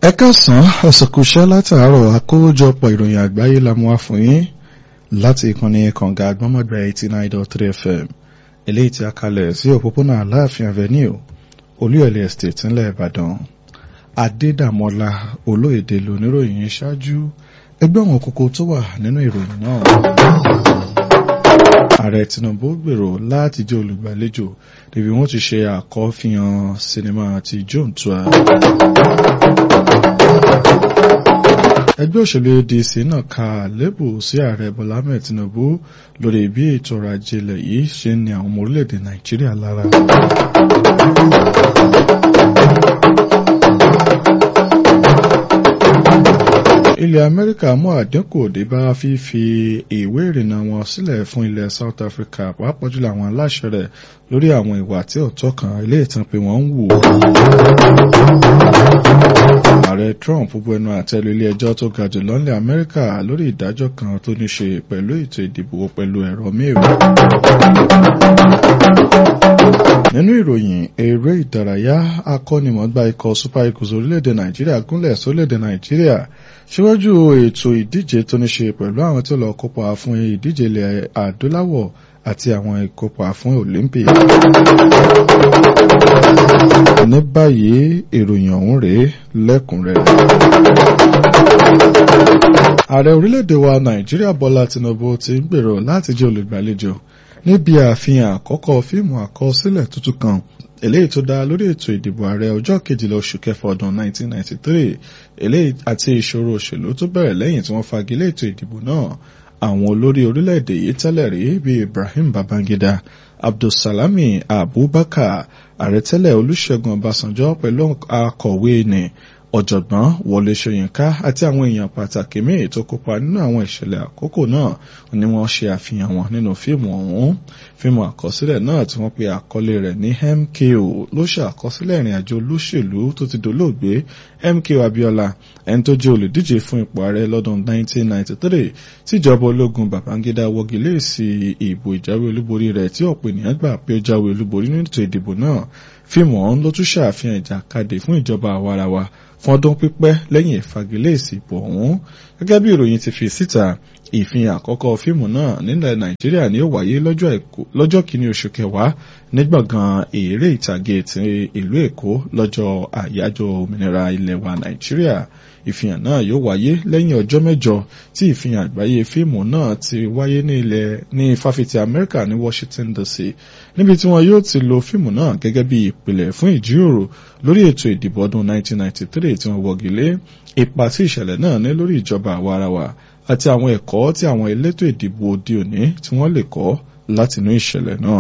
ẹ káàsán ọ̀sọ̀kùṣẹ́ látàárọ̀ àkójọpọ̀ ìròyìn àgbáyé la mú wá fún yín láti ìkànnì kànga àgbọ́mọ̀gbà eighty nine dot three fm eléyìí tí a kalẹ̀ sí òpópónà aláàfin avenue olúyọ̀lé estate ńlẹ̀ ìbàdàn adédàmọ́lá olóyèdè lóníròyìn ṣáájú ẹgbẹ́ àwọn kókó tó wà nínú ìròyìn náà ààrẹ tinubu gbèrò láti jẹ́ olùgbàlejò níbi wọ́n ti ṣe àkọ́fihàn sinimá ti john tua ẹgbẹ́ òṣèlú adc náà ka àlébù sí ààrẹ bọ́lá ahmed tinubu lórí bí ètò ọrọ̀ ajé ilẹ̀ yìí ṣe ń ní àwọn ọmọ orílẹ̀-èdè nàìjíríà lára. ilẹ̀ amẹ́ríkà mú àdínkù òde bá fífi ìwé ìrìnnà wọn sílẹ̀ fún ilẹ̀ south africa pàápàá jùlọ àwọn aláṣẹ rẹ̀ lórí àwọn ìwà tí ọ̀tọ̀ kan ilé ìtàn pé wọ́n ń wù. ààrẹ trump bu ẹnu àtẹ́lu ilé ẹjọ́ tó ga jù lọ́nlẹ̀ amẹ́ríkà lórí ìdájọ́ kan tó ní ṣe pẹ̀lú ètò ìdìbò pẹ̀lú ẹ̀rọ mẹ́rin. nínú ìròyìn eré ìdárayá akọ́nimọ̀ọ́gbá ikọ̀ super eagles orílẹ̀-èdè nàìjíríà gúnlẹ̀ sórílẹ̀-èdè nàìjíríà síwájú ètò ìdíje tó ní ṣe pẹ̀lú àwọn tó lọ kópa fún ìdíje ilẹ̀ adúláwọ̀ àti àwọn ìkópa fún olympic. ní báyìí ìròyìn ọ̀hún rèé lẹ́kùnrẹ́rẹ́. ààrẹ orílẹ̀-èdè wa nàìjíríà bọ́lá tinubu ti ń gbèrò láti jẹ́ olùgbàlejò níbi àfihàn àkọ́kọ́ fíìmù àkọsílẹ̀ tuntun kan eléyìí tó dá lórí ètò ìdìbò ààrẹ ọjọ́ kejìlá oṣù kẹfà ọdún 1993 eléyìí àti ìṣòro òṣèlú tó bẹ̀rẹ̀ lẹ́yìn tí wọ́n fagilé ètò ìdìbò náà àwọn olórí orílẹ̀-èdè yìí tẹ́lẹ̀ rí bíi Ibrahim Babangida Abdulsalami Abubakar ààrẹ tẹ́lẹ̀ Olúṣẹ́gun Ọbásanjọ́ pẹ̀lú akọ̀wé ní ọ̀jọ̀gbọ́n Wọlé Ṣóyínká àti àwọn èèyàn pàtàkì míì tó kópa nínú àwọn ìṣẹ̀lẹ̀ àkókò náà ni wọ́n ṣe àfihàn wọn nínú fíìmù ọ̀hún fíìmù àkọsílẹ̀ náà tí wọ́n pe àkọlé rẹ̀ ní MKO ló ṣe àkọsílẹ̀ ìrìn àjò olóṣèlú tó ti dolóògbé MKO Abiola ẹni tó jẹ́ olùdíje fún ipò ààrẹ lọ́dún 1993 tíjọba ológun Babangida wọ́gilé sí ìbò ìjáwé olúborí rẹ̀ tí ọ̀pọ̀ ènìyàn gbà pé ó jáwé olúborí nínú ètò ìdìbò náà fíìmù ọ̀hún ló tún ṣàfihàn ìjàkadì fún ìjọba àwarawa fún ọdún pípẹ́ lẹ́yìn ìfagilé ìsìnbò ọ̀hún gẹ́gẹ́ bí ìròyìn ti fi síta ìfihàn àkọ́kọ́ fíìmù náà nílẹ̀ nàìjíríà ni ó wáyé lọ́jọ́ kìíní oṣù kẹwàá ní gbọ̀ngàn eré ìtàgé ti ìlú èkó lọ́jọ́ àyájọ́ òmìnira ilẹ̀ wa nàìjíríà ìfihàn náà yóò wáyé lẹ́yìn ọjọ́ mẹ́jọ tí ìfihàn àgbáyé fíìmù náà ti wáyé ní ilẹ̀ ní fáfitì amẹ́ríkà ní washington dc níbi tí wọn yóò ti lo fíìmù náà gẹ́gẹ́ bí ìpìlẹ̀ fún ìjíròrò lórí ètò ìdìbò ọdún 1993 tí wọ́n wọ́gilé ipa tí ìṣẹ̀lẹ̀ náà ní lórí ìjọba àwarawa àti àwọn ẹ̀kọ́ tí àwọn elétò ìdìbò òde òní tí wọ́n lè kọ́ látinú ìṣẹ̀lẹ̀ náà.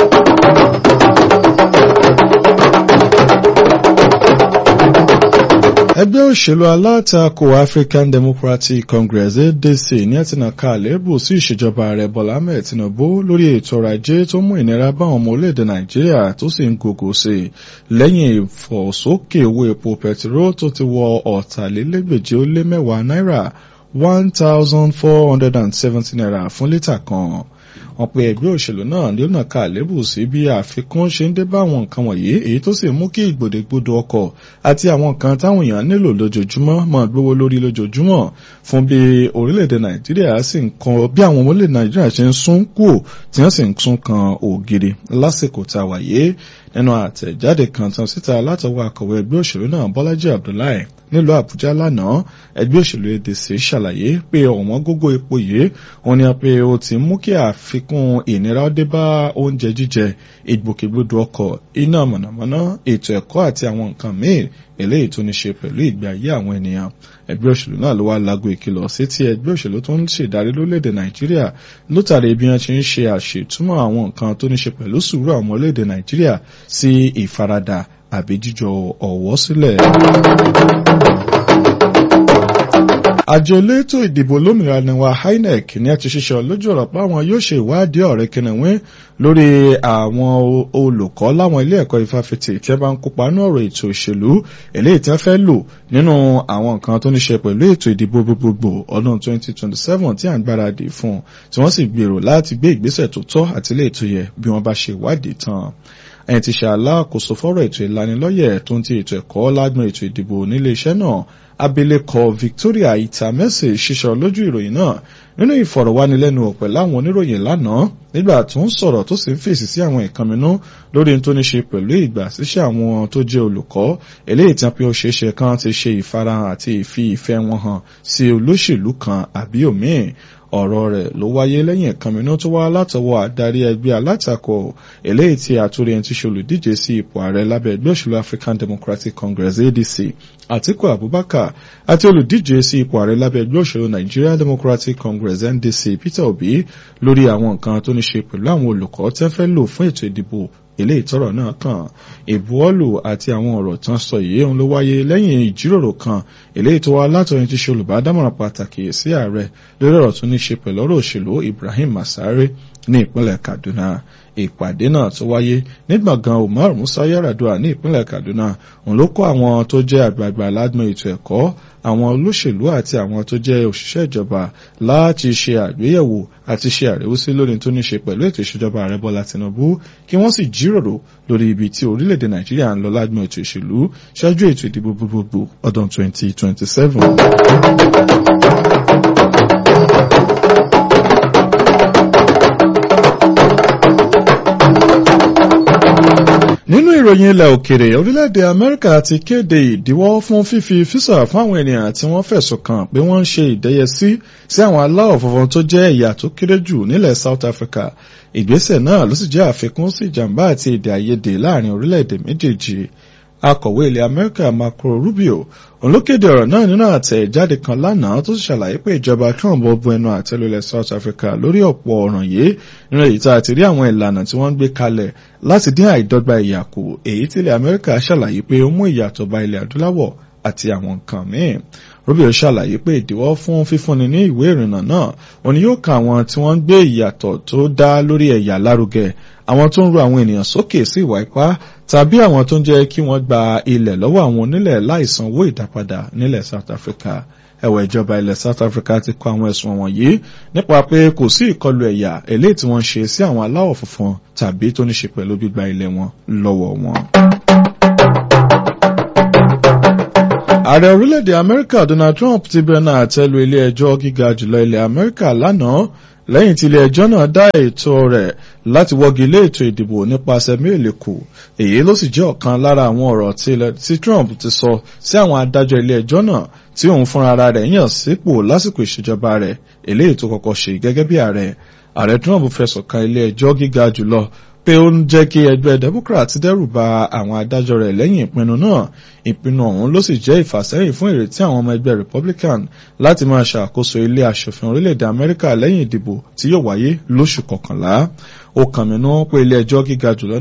ẹgbẹ́ òṣèlú alátakò African Democratic Congress ADC ní ẹ̀tìnàká àlébù sí ìṣèjọba ààrẹ Bọ́lá Ahmed Tinubu lórí ètò ọrọ̀ ajé tó mú ìnira bá àwọn ọmọ orílẹ̀-èdè Nàìjíríà tó sì ń gògò sí i lẹ́yìn ìfọ̀sókè owó epo pẹtiró tó ti wọ ọ̀tàlélẹ́gbèje ó lé mẹ́wàá náírà one thousand four hundred and seventy naira fún lítà kan wọ́n pe ẹgbẹ́ òṣèlú náà ní ọ̀nà ká àlébù sí bí àfikún ṣe ń dé bá àwọn nǹkan wọ̀nyí èyí tó sì mú kí ìgbòdègbodò ọkọ̀ àti àwọn nǹkan táwọn èèyàn nílò lójoojúmọ́ máa gbówó lórí lójoojúmọ́ fún bí orílẹ̀-èdè nàìjíríà sì ń kan bí àwọn orílẹ̀-èdè nàìjíríà ṣe ń sún kù tí wọ́n sì ń sún kan ògiri lásìkò tá a wà yé nínú àtẹ̀jáde kan tán síta látọwọ́ akọ̀wé ẹgbẹ́ òṣèlú náà bọ́lájí abdullahi nílùú àbújá lánàá ẹgbẹ́ òṣèlú adc ṣàlàyé pé ọ̀wọ́n gógó epo yìí wọ́n ní pé ó ti mú kí àfikún ìnira dé bá oúnjẹ jíjẹ ìgbòkègbodò ọkọ̀ iná mọ̀nàmọ́ná ètò ẹ̀kọ́ àti àwọn nǹkan míì eléyìí tó ní ṣe pẹ̀lú ìgbé ayé àwọn ènìyàn ẹgbẹ́ òṣèlú náà ló wá lago ìkìlọ̀ sí ti ẹgbẹ́ òṣèlú tó ń ṣèdarí lórílẹ̀‐èdè nàìjíríà lótàrí bí wọ́n ti ń ṣe àṣetúmọ̀ àwọn nǹkan tó ní ṣe pẹ̀lú sùúrù àwọn orílẹ̀‐èdè nàìjíríà sí ìfaradà àbí jíjọ ọ̀wọ́ sílẹ̀. àjọ elétò ìdìbò lómìnira ni wa INEC ní àti ṣiṣẹ́ lójú ọ̀rọ̀ pé àwọn yóò ṣe ìwádìí ọ̀rẹ́ kìnìún lórí àwọn olùkọ́ láwọn ilé ẹ̀kọ́ ìfàfitì tí wọ́n bá ń kópa nínú ọ̀rọ̀ ètò òṣèlú eléyìí tí wọ́n fẹ́ lò nínú àwọn nǹkan tó ní ṣe pẹ̀lú ètò ìdìbò gbogbogbò ọdún 2027 tí à ń gbáradì fún tí wọ́n sì gbèrò láti gbé ìgbésẹ̀ tó tọ́ àti ilé ètò yẹ bí wọ́n bá ṣe ìwádìí tán ẹni tí ṣe alákòóso fọ́rọ̀ ètò ìlanilọ́yẹ̀ tó ń ti ètò ẹ̀kọ́ lágbọn ètò ìdìbò nílé iṣẹ́ náà abilékọ Victoria Itamesi ṣíṣọ lójú ìròyìn náà nínú ìfọ̀rọ̀wánilẹ́nuwò pẹ̀lú àwọn oníròyìn lánàá nígbà tó ń sọ̀rọ̀ tó sì ń fèsì sí àwọn ìkànnínú lórí tó ní ṣe pẹ̀lú ìgbà síṣẹ́ àwọn tó jẹ́ olùkọ́ eléyìí tí wọ́n pe ó ṣeéṣe kan ti ṣe ìfarahàn àti ìfi ìfẹ́ wọn hàn sí olóṣèlú kan àbí òmíì ọ̀rọ̀ rẹ̀ ló wáyé lẹ́yìn ìkànnínú tó wá látọwọ́ àdarí ẹgbẹ́ alátakò eléyìí tí àtúrí ẹni tí ṣe olùdíje sí ipò ààrẹ lábẹ́ ẹgbẹ́ òṣèlú African Democratic Congress ADC Atiku Abubakar àti olùdíje sí ipò ààrẹ lábẹ́ ẹgbẹ́ òṣèlú Nigeria Democratic Congress NDC Peter Obi lórí àwọn nǹkan tó ní ṣe pẹ̀lú àwọn olùkọ́ tẹ́ fẹ́ lò fún ètò ìdìbò ilé ìtọ́rọ̀ náà kàn ìbuwọ́lù àti àwọn ọ̀rọ̀ tán sọ yìí òun ló wáyé lẹ́yìn ìjíròrò kan eléyìí tó wá látọ̀rin tí ṣe olùbádámọ̀ràn pàtàkì sí ààrẹ lórí ọ̀rọ̀ tó ní ṣe pẹ̀lú ọ̀rọ̀ òṣèlú Ibrahim Masare ní ìpínlẹ̀ Kaduna ìpàdé náà tó wáyé ní gbọ̀ngàn Umar Musa Yar'Adua ní ìpínlẹ̀ Kaduna òun ló kó àwọn tó jẹ́ àgbààgbà lágbọn ètò ẹ̀kọ́ àwọn olóṣèlú àti àwọn tó jẹ́ òṣìṣẹ́ ìjọba láti ṣe àgbéyẹ̀wò àti ṣe àríwísí lórí tó ní ṣe pẹ̀lú ètò ìṣèjọba ààrẹ Bọ́lá Tinubu kí wọ́n sì jíròrò lórí ibi tí orílẹ̀-èdè Nàìjíríà ń lọ lágbọn ètò ìṣèlú ṣáájú ètò ìdìbò gbogbogbò ọdún 2027. nínú ìròyìn ilẹ̀ òkèrè orílẹ̀-èdè amẹ́ríkà ti kéde ìdíwọ́ fún fífi físà fún àwọn ènìyàn tí wọ́n fẹ̀sùn kàn pé wọ́n ń ṣe ìdẹ́yẹsí sí àwọn aláwọ̀ funfun tó jẹ́ ẹ̀yà tó kéré jù nílẹ̀ South Africa ìgbésẹ̀ náà ló sì jẹ́ àfikún sí ìjàmbá àti èdè àìyedè láàrin orílẹ̀-èdè méjèèjì akọ̀wé ilẹ̀ amẹ́ríkà Marco Rubio òun ló kéde ọ̀rọ̀ náà nínú àtẹ̀jáde kan lánàá tó sì ṣàlàyé pé ìjọba Trump bu ẹnu àtẹ́ lu ilẹ̀ South Africa lórí ọ̀pọ̀ ọ̀ràn yìí nínú èyí tá a ti rí àwọn ìlànà tí wọ́n ń gbé kalẹ̀ láti dín àìdọ́gba ìyà kù èyí tí ilẹ̀ amẹ́ríkà ṣàlàyé pé ó mú ìyàtọ̀ bá ilẹ̀ adúláwọ̀ àti àwọn nǹkan míì Rubio ṣàlàyé pé ìdíwọ́ fún fífúnni ní ìwé ìrìnnà náà òun ni yóò ka àwọn tí wọ́n ń gbé ìyàtọ̀ tó dá lórí ẹ̀yà lárugẹ àwọn tó ń ru àwọn ènìyàn sókè sí ìwà ipá tàbí àwọn tó ń jẹ́ kí wọ́n gba ilẹ̀ lọ́wọ́ àwọn onílẹ̀ láìsanwó ìdápadà nílẹ̀ South Africa ẹ̀wẹ̀ ìjọba ilẹ̀ South Africa ti kọ àwọn ẹ̀sùn wọ̀nyí nípa pé kò sí ìkọlù ẹ̀yà eléyìí tí wọ́n ṣe sí àwọn aláwọ̀ funfun tàbí tó ní ṣe pẹ̀lú gbígba ilẹ̀ wọn lọ́wọ́ wọn. ààrẹ orílẹ̀-èdè amẹ́ríkà donald trump ti bẹ̀rẹ̀ àtẹ́lu ilé ẹjọ́ gíga jùlọ ilẹ̀ amẹ́ríkà lánàá lẹ́yìn tí ilé ẹjọ́ náà dá ètò rẹ̀ láti wọ́gi lé ètò ìdìbò nípasẹ̀ méèlì kù èyí ló sì jẹ́ ọ̀kan lára àwọn ọ̀rọ̀ tí trump ti sọ sí àwọn adájọ́ ilé ẹjọ́ náà tí òun fúnra ara rẹ̀ yàn sípò lásìkò ìṣèjọba rẹ̀ eléyìí tó kọ́kọ́ ṣe gẹ́gẹ́ bí ààrẹ ààrẹ trump fẹ̀sùn kan ilé ẹjọ́ gíga jùlọ pé ó ń jẹ́ kí ẹgbẹ́ democrat dẹ́rù ba àwọn adájọ́ rẹ̀ lẹ́yìn ìpinnu náà ìpinnu ọ̀hún ló sì jẹ́ ìfàsẹ́yìn fún ìrètí àwọn ọmọ ẹgbẹ́ republican láti máa ṣàkóso ilé aṣòfin orílẹ̀-èdè amẹ́ríkà lẹ́yìn ìdìbò tí yóò wáyé lóṣù kọkànlá ó kàn mí nú pé ilé ẹjọ́ gíga jùlọ